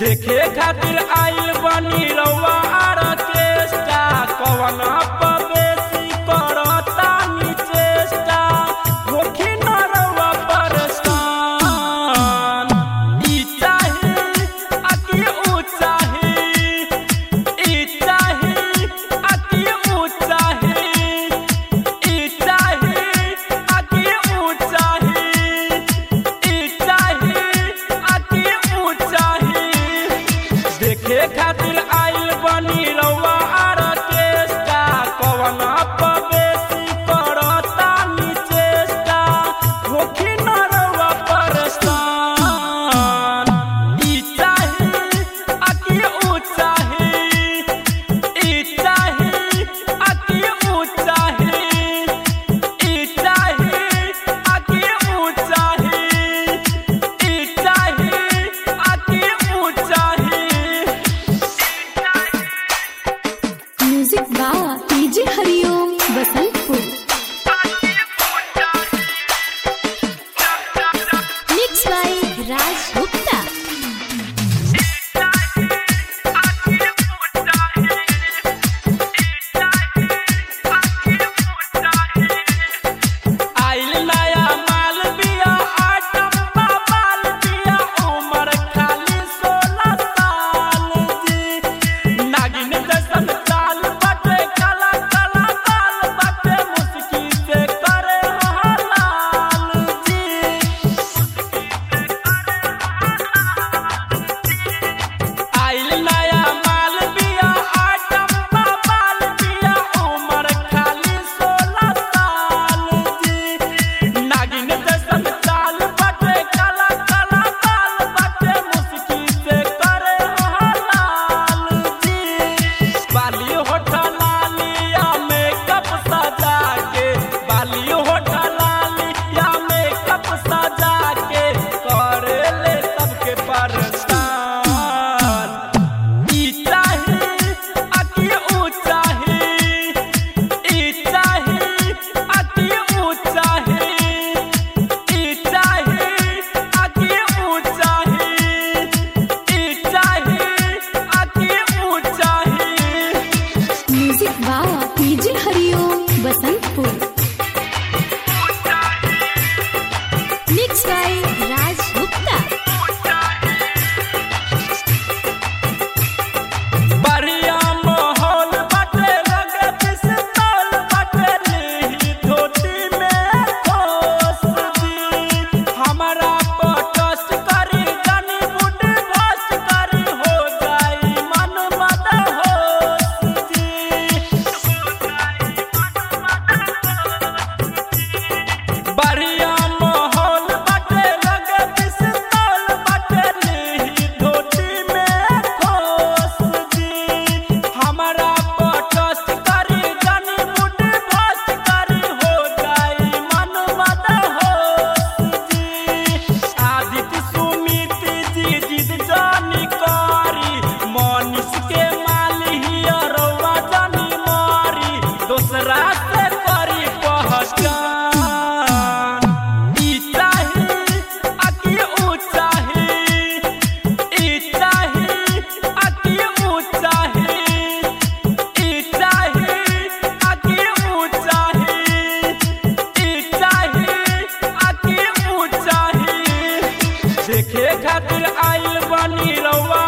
देखे खातिर आइल बनी रउआ आर्केस्ट्रा कवन बेसी करता निचेष्टा होखी न रउआ परेशान ई चाही अति ऊ चाही ई चाही अति ऊ चाही ई चाही अति ऊ चाही ई चाही अति ऊ चाही देखे खातिर आइल बनी रउआ आर्केस्ट्रा कवन बेसी करता निचेष्टा होखी न रउआ परेशान ई चाही अति ऊ चाही ई चाही अति ऊ चाही ई चाही अति ऊ चाही ई चाही अति ऊ चाही music by DJ Hariom Basantpur mix by Raj Gupta आइल नया माल बिया आटम बाल बिया उमर खाली सोलह साल जी नागिन जैसन चाल बटे काला काला बाल बटे मुस्की से करे हलाल जी आइल नया माल बिया आटम बाल बिया उमर खाली सोलह साल जी नागिन जैसन चाल बटे काला काला बाल बटे मुस्की से करे हलाल जी बाली होठलालिया मेकअप सजा के बाली होठलालिया मेकअप सजा के करे ले सबके परेशान ई चाही अति ऊ चाही ई चाही अति ऊ चाही ई चाही अति ऊ चाही ई चाही अति ऊ चाही music by DJ Hariom Basantpur mix by Raj Gupta बढ़िया माहौल बाटे लगे पिस्तौल बाटे लीही धोती में ठोस दी हमारा पटस करी जनी बुढ़ भस करी हो जाई मन मद होश जी बढ़िया माहौल बाटे लगे पिस्तौल बाटे लीही धोती में ठोस दी हमारा पटस करी जनी बुढ़ भस करी हो जाई मन मद होश जी आदित्य सुमित जी जिद जानी करी मनीष के माली हिया रउआ जानी मारी दोसरा से करी पहचान ई चाही अति ऊ चाही ई चाही अति ऊ चाही ई चाही अति ऊ चाही ई चाही अति ऊ चाही देखे खातिर आइल बनी रउआ